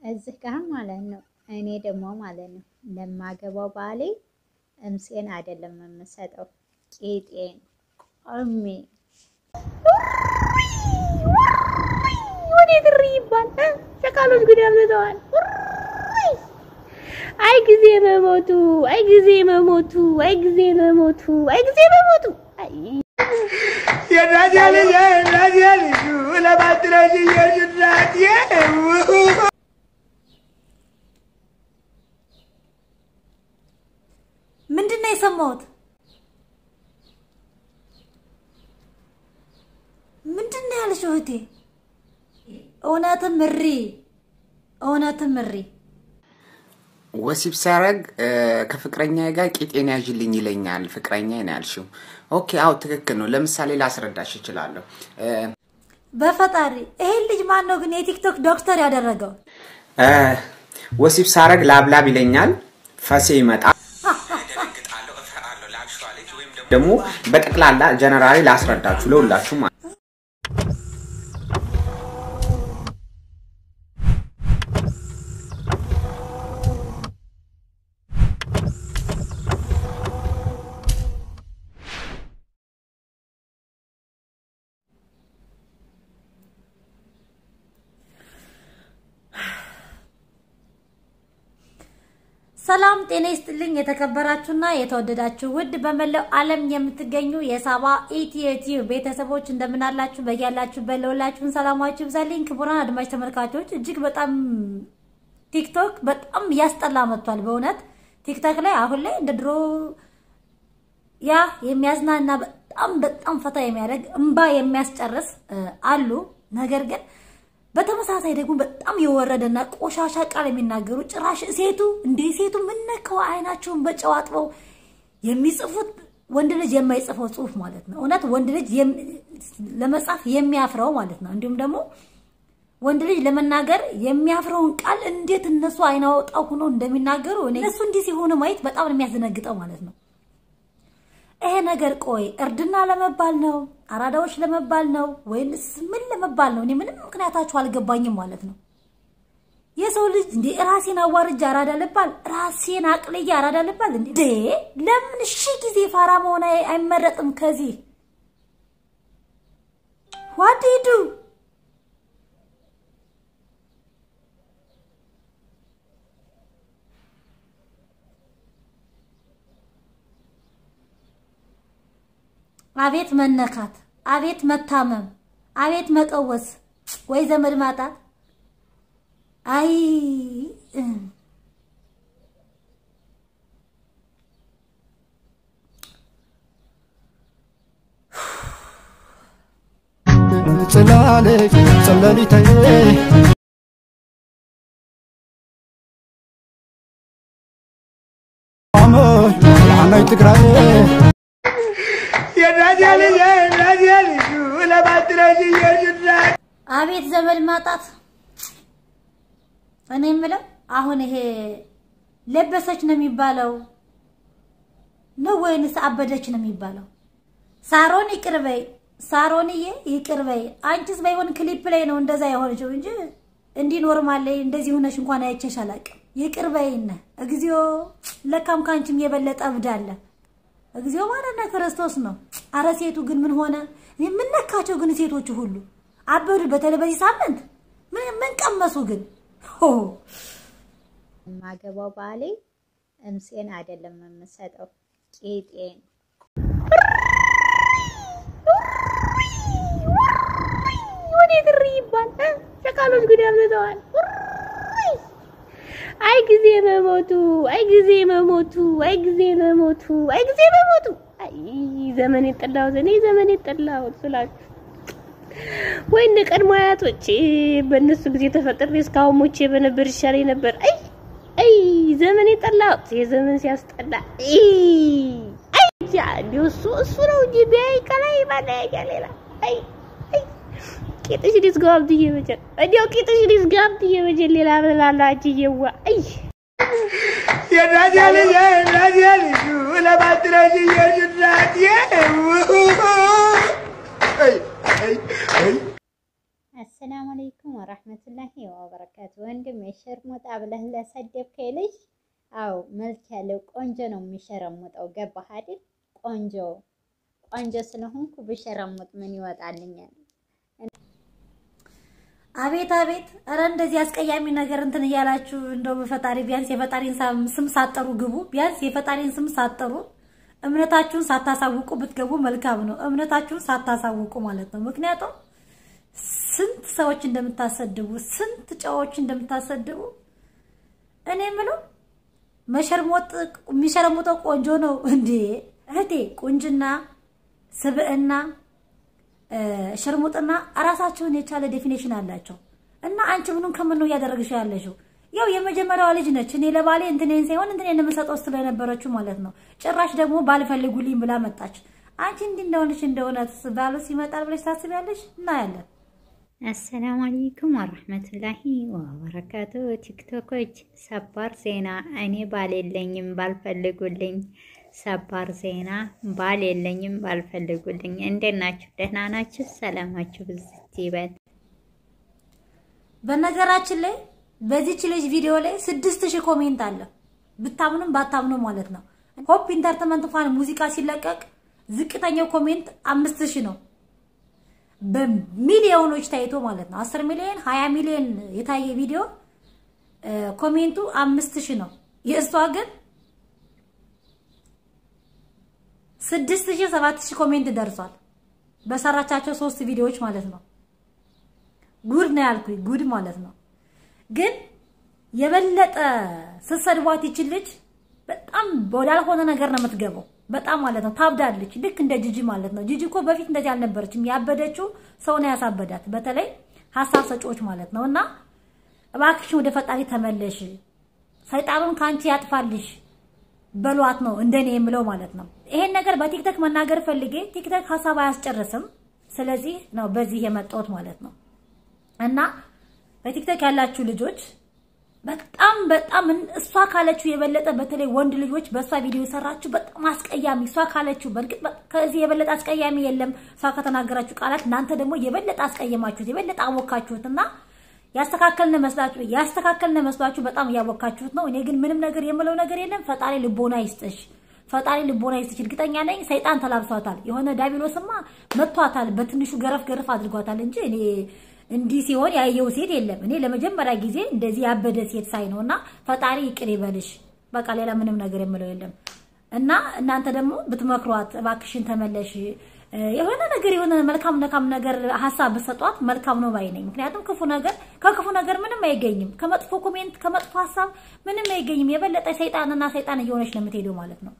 እዚህ ጋር ማለት ነው። እኔ ደግሞ ማለት ነው ለማገባው ባሌ እምሴን አይደለም የምሰጠው ቄጤን ቆሜ ወዴት እሪ ይባል ሸቃሎች ጉድ ያብለተዋል። አይ ጊዜ መሞቱ፣ አይ ጊዜ መሞቱ፣ አይ ጊዜ መሞቱ፣ አይ ጊዜ መሞቱ። አይ ምንድን ነው የሰማሁት? ምንድን ነው ያልሽው እህቴ? እውነትም እሪ፣ እውነትም እሪ። ወሲብ ሲያደርግ ከፍቅረኛ ጋር ቂጤን ያዥልኝ ይለኛል። ፍቅረኛ ነው ያልሽው። ኦኬ፣ አዎ ትክክል ነው። ለምሳሌ ላስረዳሽ እችላለሁ። በፈጣሪ ይሄን ልጅ ማን ነው ግን የቲክቶክ ዶክተር ያደረገው? ወሲብ ሳረግ ላብላብ ይለኛል፣ ፈሴ ይመጣል። ደግሞ በጠቅላላ ጀነራሊ ላስረዳችሁ ለሁላችሁ ማለት ሰላም ጤና ይስጥልኝ። የተከበራችሁና የተወደዳችሁ ውድ በመላው ዓለም የምትገኙ የሳባ ኢትዮቲዩ ቤተሰቦች እንደምን አላችሁ? በያላችሁበት ለሁላችሁም ሰላማችሁ ይብዛልኝ። ክቡራን አድማጭ ተመልካቾች እጅግ በጣም ቲክቶክ በጣም እያስጠላ መጥቷል። በእውነት ቲክቶክ ላይ አሁን ላይ እንደ ድሮ ያ የሚያዝናና በጣም በጣም ፈታ የሚያደርግ እንባ የሚያስጨርስ አሉ። ነገር ግን በተመሳሳይ ደግሞ በጣም የወረደና ቆሻሻ ቃል የሚናገሩ ጭራሽ ሴቱ እንደ ሴቱ ምነከው አይናቸውን በጨው አጥበው የሚጽፉት ወንድ ልጅ የማይጽፈው ጽሁፍ ማለት ነው። እውነት ወንድ ልጅ ለመጻፍ የሚያፍረው ማለት ነው። እንዲሁም ደግሞ ወንድ ልጅ ለመናገር የሚያፍረውን ቃል እንዴት እነሱ አይናወጣው ሆኖ እንደሚናገሩ እነሱ እንዲህ ሲሆኑ ማየት በጣም ነው የሚያስደነግጠው ማለት ነው። ይሄ ነገር ቆይ እርድና ለመባል ነው? አራዳዎች ለመባል ነው? ወይንስ ምን ለመባል ነው? እኔ ምንም ምክንያታችሁ አልገባኝም ማለት ነው። የሰው ልጅ እንዴ ራሴን አዋርጃ አራዳ ልባል? ራሴን አቅልዬ አራዳ ልባል? እንዴ ለምን ሺህ ጊዜ ፋራ መሆን አይመረጥም? ከዚህ ዋዲዱ አቤት መነካት፣ አቤት መታመም፣ አቤት መቀወስ፣ ወይ ዘመድ ማጣት። አይ ጽላለች ጸለሊተይ አሞይ የዓናይ ትግራይ አቤት ዘመድ ማጣት። እኔ የምለው አሁን ይሄ ለበሰች ነው የሚባለው ነው ወይንስ አበደች ነው የሚባለው? ሳሮን ይቅርበይ፣ ሳሮንዬ ይቅርበይ። አንቺስ ባይሆን ክሊፕ ላይ ነው እንደዛ የሆነችው እንጂ እንዲህ ኖርማል ላይ እንደዚህ ሆነሽ እንኳን አይቼሽ አላውቅም። ይቅርበይነ እግዚኦ። ለካም ካንቺም የበለጠ እብድ አለ። እግዚኦ ማረነ ክርስቶስ ነው። አረ ሴቱ ግን ምን ሆነ? ምን ነካቸው ግን ሴቶቹ ሁሉ አበዱ። በተለይ በዚህ ሳምንት ምን ምን ቀመሱ ግን? ሆ የማገባው ባሌ እምሴን አይደለም የምሰጠው ቄጤን ወዴት እሪ ይባል ሸቃሎች ጉድ ያብለተዋል። አይ ጊዜ መሞቱ፣ አይ ጊዜ መሞቱ፣ አይ ጊዜ መሞቱ፣ አይ ጊዜ መሞቱ። አይ ዘመን የጠላሁት እኔ ዘመን የጠላሁት ስላችሁ ወይ እንደ ቀድሞ አያቶቼ በእነሱ ጊዜ ተፈጥሬ እስካሁን ሞቼ በነበር ይሻለኝ ነበር። አይ አይ ዘመን የጠላሁት የዘመን ሲያስጠላ። አይ አይ እንዲሁ እሱ እሱ ነው እንጂ ቢያይ ከላይ ማለያያ ሌላ አይ አይ ቂጥሽ ሊስጋብትዬ መቼም እንዲያው ቂጥሽ ሊስጋብትዬ መቼም ሌላ ብላላ እጅዬዋ አይ አሰላሙ አለይኩም ወራህመቱላሂ ወበረካቱ። ወንድም የሸርሙጣ ብለህ ለሰደብከኝ ልጅ አው መልክ ያለው ቆንጆ ነው የሚሸረሙጠው። ገባህ አይደል? ቆንጆ ቆንጆ ስለሆንኩ ብሸረሙጥ ምን ይወጣልኛል? አቤት አቤት! ኧረ እንደዚህ አስቀያሚ ነገር እንትን እያላችሁ እንደው በፈጣሪ ቢያንስ የፈጣሪን ስም ሳጠሩ ግቡ። ቢያንስ የፈጣሪን ስም ሳጠሩ እምነታችሁን ሳታሳውቁ ብትገቡ መልካም ነው። እምነታችሁን ሳታሳውቁ ማለት ነው። ምክንያቱም ስንት ሰዎች እንደምታሰድቡ፣ ስንት ጨዎች እንደምታሰድቡ እኔ የምለው መሸርሞጥ የሚሸረሙጠው ቆንጆ ነው እንዴ እህቴ። ቁንጅና፣ ስብዕና ሽርሙጥና ራሳቸውን የቻለ ዴፊኔሽን አላቸው። እና አንቺ ምኑን ከምን ነው እያደረግሽ ያለሽው? ያው የመጀመሪያዋ ልጅ ነች። እኔ ለባሌ እንትኔን ሳይሆን እንትኔን የምሰጠው ስትለው የነበረችው ማለት ነው። ጭራሽ ደግሞ ባልፈልጉልኝ ብላ መጣች። አንቺ እንዲህ እንደሆነች እንደሆነ ባሉ ሲመጣል ብለሽ ታስቢያለሽ? እናያለን። አሰላሙ አለይኩም ወረህመቱላሂ ወበረካቱ። ቲክቶኮች ሰባር ዜና እኔ ባል የለኝም ባልፈልጉልኝ ሰባር ዜና ባል የለኝም ባልፈልጉልኝ። እንዴት ናችሁ? ደህና ናችሁ? ሰላማችሁ ብዝት ይበል። በነገራችን ላይ በዚች ልጅ ቪዲዮ ላይ ስድስት ሺህ ኮሜንት አለ። ብታምኑም ባታምኑ ማለት ነው። ሆፕ ኢንተርቴንመንት እንኳን ሙዚቃ ሲለቀቅ ዝቅተኛው ኮሜንት አምስት ሺህ ነው። በሚሊዮኖች ታይቶ ማለት ነው። አስር ሚሊዮን ሀያ ሚሊዮን የታየ ቪዲዮ ኮሜንቱ አምስት ሺህ ነው። የእሷ ግን ስድስት ሺህ ሰባት ሺህ ኮሜንት ደርሷል። በሰራቻቸው ሶስት ቪዲዮዎች ማለት ነው። ጉድ ነው ያልኩኝ፣ ጉድ ማለት ነው። ግን የበለጠ ስትሰድቧት ይችል ልጅ በጣም ወዳልሆነ ነገር ነው የምትገባው። በጣም ማለት ነው ታብዳለች። ልክ እንደ ጂጂ ማለት ነው። ጂጂ እኮ በፊት እንደዚህ አልነበረችም። ያበደችው ሰው ነው ያሳበዳት፣ በተለይ ሀሳብ ሰጪዎች ማለት ነው። እና እባክሽን ወደ ፈጣሪ ተመለሽ፣ ሰይጣኑን ከአንቺ ያጥፋልሽ በሏት ነው እንደኔ የምለው ማለት ነው። ይሄን ነገር በቲክቶክ መናገር ፈልጌ ቲክቶክ ሀሳብ አያስጨርስም። ስለዚህ ነው በዚህ የመጣሁት ማለት ነው። እና በቲክቶክ ያላችሁ ልጆች በጣም በጣም እሷ ካለችው የበለጠ በተለይ ወንድ ልጆች በእሷ ቪዲዮ የሰራችሁ በጣም አስቀያሚ እሷ ካለችው በእርግጥ ከዚህ የበለጠ አስቀያሚ የለም። እሷ ከተናገራችሁ ቃላት እናንተ ደግሞ የበለጠ አስቀየማችሁት፣ የበለጠ አወካችሁት እና ያስተካከልን መስላችሁ ያስተካከልን መስላችሁ በጣም እያወካችሁት ነው። እኔ ግን ምንም ነገር የምለው ነገር የለም። ፈጣሪ ልቦና ይስጥሽ፣ ፈጣሪ ልቦና ይስጥሽ። እርግጠኛ ነኝ ሰይጣን ተላብሷታል። የሆነ ዳቢሎስማ መቷታል፣ በትንሹ ገረፍ ገረፍ አድርጓታል እንጂ እኔ እንዲህ ሲሆን ያየው ሴት የለም። እኔ ለመጀመሪያ ጊዜ እንደዚህ ያበደ ሴት ሳይ ነው እና ፈጣሪ ይቅር ይበልሽ። በቃ ሌላ ምንም ነገር የምለው የለም። እና እናንተ ደግሞ ብትመክሯት እባክሽን ተመለሽ የሆነ ነገር የሆነ መልካም መልካም ነገር ሀሳብ ብትሰጧት መልካም ነው ባይ ነኝ። ምክንያቱም ክፉ ነገር ከክፉ ነገር ምንም አይገኝም። ከመጥፎ ኮሜንት ከመጥፎ ሀሳብ ምንም አይገኝም። የበለጠ ሰይጣንና ሰይጣን እየሆነች ነው የምትሄደው ማለት ነው።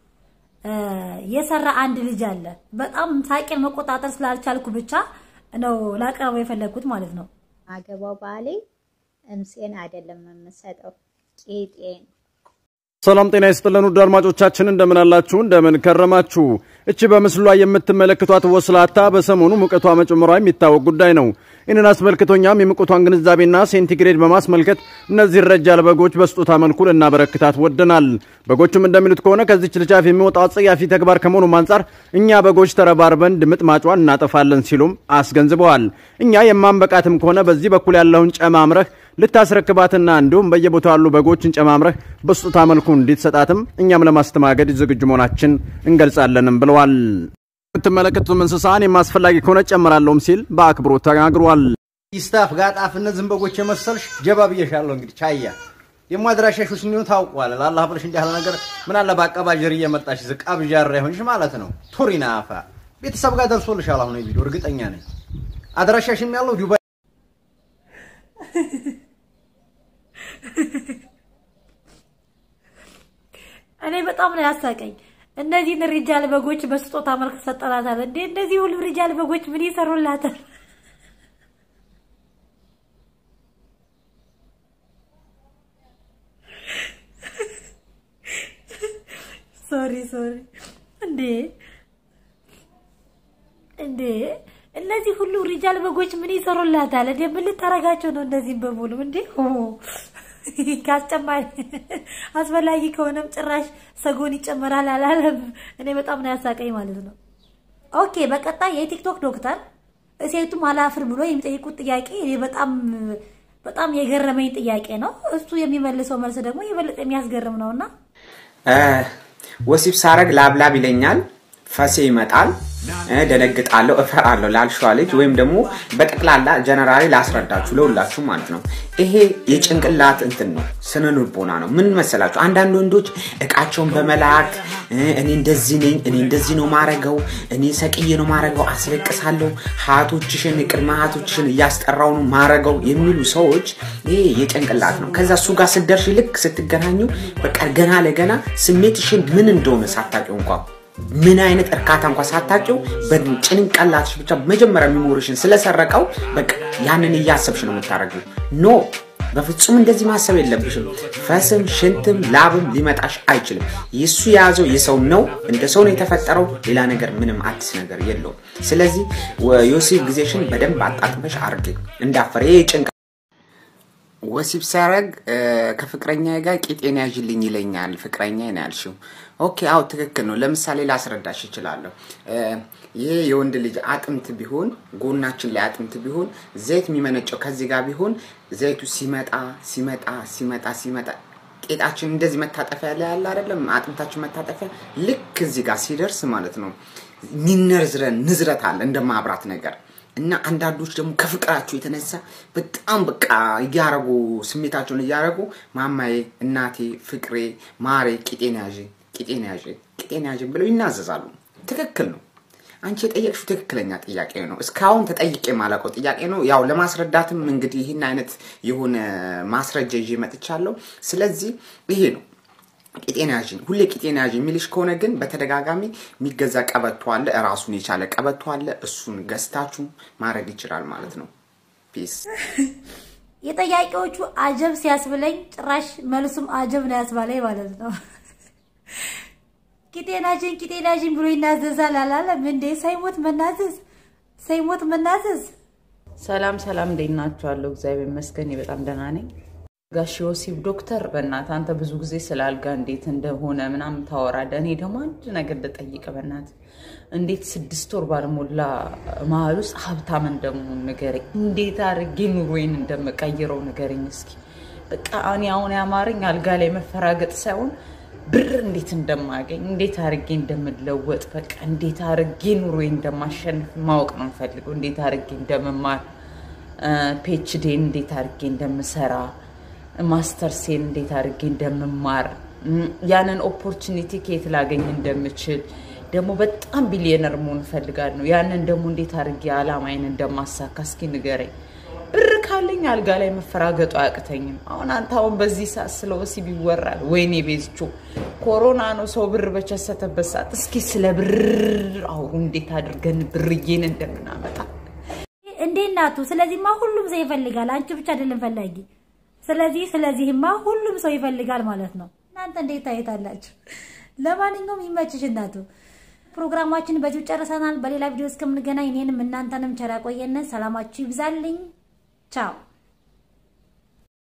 የሰራ አንድ ልጅ አለ። በጣም ሳቄን መቆጣጠር ስላልቻልኩ ብቻ ነው ላቀርበው የፈለግኩት ማለት ነው። አገባው ባሌ እምሴን አይደለም የምሰጠው ቄጤን ሰላም ጤና ይስጥልን ውድ አድማጮቻችን እንደምን አላችሁ? እንደምን ከረማችሁ? እቺ በምስሉ ላይ የምትመለከቷት ወስላታ በሰሞኑ ሙቀቷ መጨመሯ የሚታወቅ ጉዳይ ነው። ይህንን አስመልክቶኛም የሙቀቷን ግንዛቤና ሴንቲግሬድ በማስመልከት እነዚህ ረጃል በጎች በስጦታ መልኩ ልናበረክታት ወደናል። በጎቹም እንደሚሉት ከሆነ ከዚች ልጅ አፍ የሚወጣው አጸያፊ ተግባር ከመሆኑም አንጻር እኛ በጎች ተረባርበን ድምጥማጯን እናጠፋለን ሲሉም አስገንዝበዋል። እኛ የማንበቃትም ከሆነ በዚህ በኩል ያለውን ጨማምረህ ልታስረክባትና እንዲሁም በየቦታው ያሉ በጎችን ጨማምረህ በስጦታ መልኩ እንዲትሰጣትም እኛም ለማስተናገድ ዝግጁ መሆናችን እንገልጻለንም ብለዋል። የምትመለከቱትም እንስሳ እኔም አስፈላጊ ከሆነ ጨምራለሁም ሲል በአክብሮት ተናግሯል። ይስታፍ ጋጣፍ እነዚህን በጎች የመሰልሽ ጀባ ብዬሻለሁ። እንግዲህ ቻያ ደግሞ አድራሻሽ እንዲሆን ታውቋል። ለአላህ ብለሽ እንዲህ ያለ ነገር ምን አለ በአቀባጀር እየመጣሽ ዝቅ አብዣራ ይሆንሽ ማለት ነው። ቱሪና አፋ ቤተሰብ ጋር ደርሶልሻል። አሁን ቪዲዮ እርግጠኛ ነኝ። አድራሻሽም ያለው ዱባይ እኔ በጣም ነው ያሳቀኝ። እነዚህን ሪጃል በጎች በስጦታ መልክ ሰጠናታል እንዴ! እነዚህ ሁሉ ሪጃል በጎች ምን ይሰሩላታል? ሶሪ ሶሪ። እንዴ እንዴ! እነዚህ ሁሉ ሪጃል በጎች ምን ይሰሩላታል? እንዴ ምን ልታረጋቸው ነው? እነዚህም በሙሉ እንዴ ካስጨማሪ አስፈላጊ ከሆነም ጭራሽ ሰጎን ይጨመራል አላለም። እኔ በጣም ነው ያሳቀኝ ማለት ነው። ኦኬ በቀጣይ የቲክቶክ ዶክተር ሴቱም አላፍር ብሎ የሚጠይቁት ጥያቄ እኔ በጣም በጣም የገረመኝ ጥያቄ ነው። እሱ የሚመልሰው መልስ ደግሞ የበለጠ የሚያስገርም ነውና ወሲብ ሳረግ ላብላብ ይለኛል፣ ፈሴ ይመጣል፣ እ፣ ደነግጣለሁ፣ እፈራለሁ ላልሸዋ ልጅ ወይም ደግሞ በጠቅላላ ጀነራሊ ላስረዳችሁ ለሁላችሁ ማለት ነው። ይሄ የጭንቅላት እንትን ነው፣ ስነ ልቦና ነው። ምን መሰላችሁ? አንዳንድ ወንዶች እቃቸውን በመላክ እ፣ እኔ እንደዚህ ነኝ፣ እኔ እንደዚህ ነው ማረገው፣ እኔ ሰቅዬ ነው ማረገው፣ አስለቅሳለሁ፣ ሀያቶችሽን ቅድመ ሀያቶችሽን እያስጠራው ነው ማረገው የሚሉ ሰዎች ይሄ የጭንቅላት ነው። ከዛ እሱ ጋር ስትደርሽ ልክ ስትገናኙ በቃ ገና ለገና ስሜትሽን ምን እንደሆነ ሳታውቂው እንኳ ምን አይነት እርካታ እንኳ ሳታውቂው በጭንቅላትሽ ብቻ መጀመሪያ ሚሞሪሽን ስለሰረቀው በቃ ያንን እያሰብሽ ነው የምታደርጊው። ኖ በፍጹም እንደዚህ ማሰብ የለብሽም። ፈስም ሽንትም ላብም ሊመጣሽ አይችልም። የሱ የያዘው የሰው ነው፣ እንደ ሰው ነው የተፈጠረው። ሌላ ነገር ምንም አዲስ ነገር የለውም። ስለዚህ የወሲብ ጊዜሽን በደንብ አጣጥመሽ አርግ እንዳፈር ይሄ ጭንቅ ወሲብ ሳረግ ከፍቅረኛ ጋር ቂጤን ያዥልኝ ይለኛል። ፍቅረኛ ነው ያልሽው። ኦኬ፣ አዎ ትክክል ነው። ለምሳሌ ላስረዳሽ እችላለሁ። ይሄ የወንድ ልጅ አጥንት ቢሆን ጎናችን ላይ አጥንት ቢሆን ዘይት የሚመነጨው ከዚህ ጋር ቢሆን ዘይቱ ሲመጣ ሲመጣ ሲመጣ ሲመጣ ቄጣችን እንደዚህ መታጠፊያ ላይ ያለ አይደለም፣ አጥንታችን መታጠፊያ ልክ እዚህ ጋር ሲደርስ ማለት ነው ሚነዝረን ንዝረት አለ እንደ ማብራት ነገር እና አንዳንዶች ደግሞ ከፍቅራቸው የተነሳ በጣም በቃ እያረጉ ስሜታቸውን እያረጉ ማማዬ፣ እናቴ፣ ፍቅሬ፣ ማሬ፣ ቂጤን ያዥ፣ ቂጤን ያዥ፣ ቂጤን ያዥ ብለው ይናዘዛሉ። ትክክል ነው። አንቺ የጠየቅሽው ትክክለኛ ጥያቄ ነው። እስካሁን ተጠይቄ የማላውቀው ጥያቄ ነው። ያው ለማስረዳትም እንግዲህ ይህን አይነት የሆነ ማስረጃ ይዤ መጥቻለሁ። ስለዚህ ይሄ ነው ቂጤን ያዥኝ ሁሌ ቂጤን ያዥ የሚልሽ ከሆነ ግን በተደጋጋሚ የሚገዛ ቀበቶ አለ፣ ራሱን የቻለ ቀበቶ አለ። እሱን ገዝታችሁ ማድረግ ይችላል ማለት ነው። ፒስ። የጠያቂዎቹ አጀብ ሲያስብለኝ ጭራሽ መልሱም አጀብ ነው ያስባለኝ ማለት ነው። ቂጤናጅን ቂጤናጅን ብሎ ይናዘዛል አላለም እንዴ? ሳይሞት መናዘዝ ሳይሞት መናዘዝ። ሰላም ሰላም፣ እንዴት ናችኋለሁ? እግዚአብሔር ይመስገን እኔ በጣም ደህና ነኝ። ጋሽ ወሲብ ዶክተር፣ በእናትህ አንተ ብዙ ጊዜ ስለ አልጋ እንዴት እንደሆነ ምናምን ታወራለህ። እኔ ደግሞ አንድ ነገር ልጠይቅህ በእናትህ፣ እንዴት ስድስት ወር ባልሞላ መሀል ውስጥ ሀብታም እንደመሆን ንገረኝ። እንዴት አድርጌ ኑሮዬን እንደምቀይረው ንገረኝ እስኪ። በቃ እኔ አሁን ያማረኝ አልጋ ላይ መፈራገጥ ሳይሆን ብር እንዴት እንደማገኝ እንዴት አድርጌ እንደምለወጥ በቃ እንዴት አድርጌ ኑሮዬን እንደማሸንፍ ማወቅ ነው የምፈልገው። እንዴት አድርጌ እንደምማር ፒኤችዲን እንዴት አድርጌ እንደምሰራ ማስተርሴን እንዴት አድርጌ እንደምማር ያንን ኦፖርቹኒቲ ከየት ላገኝ እንደምችል ደግሞ በጣም ቢሊየነር መሆን እፈልጋለሁ። ያንን ደግሞ እንዴት አድርጌ አላማዬን እንደማሳካ እስኪ ንገረኝ። ብር ካለኝ አልጋ ላይ መፈራገጡ አያቅተኝም። አሁን አንተ አሁን በዚህ ሰዓት ስለ ወሲብ ይወራል። ወይኔ ቤዝቾ ኮሮና ነው ሰው ብር በቸሰተበት ሰዓት። እስኪ ስለ ብር አውሩ፣ እንዴት አድርገን ብርዬን እንደምናመጣ እንዴ እናቱ። ስለዚህማ ሁሉም ሰው ይፈልጋል። አንቺ ብቻ አይደለም ፈላጊ። ስለዚህ ስለዚህማ ሁሉም ሰው ይፈልጋል ማለት ነው። እናንተ እንዴት ታየታላችሁ? ለማንኛውም ይመችሽ እናቱ። ፕሮግራማችን በዚሁ ጨርሰናል። በሌላ ቪዲዮ እስከምንገናኝ እኔንም እናንተንም ቸር ያቆየን። ሰላማችሁ ይብዛልኝ። ቻው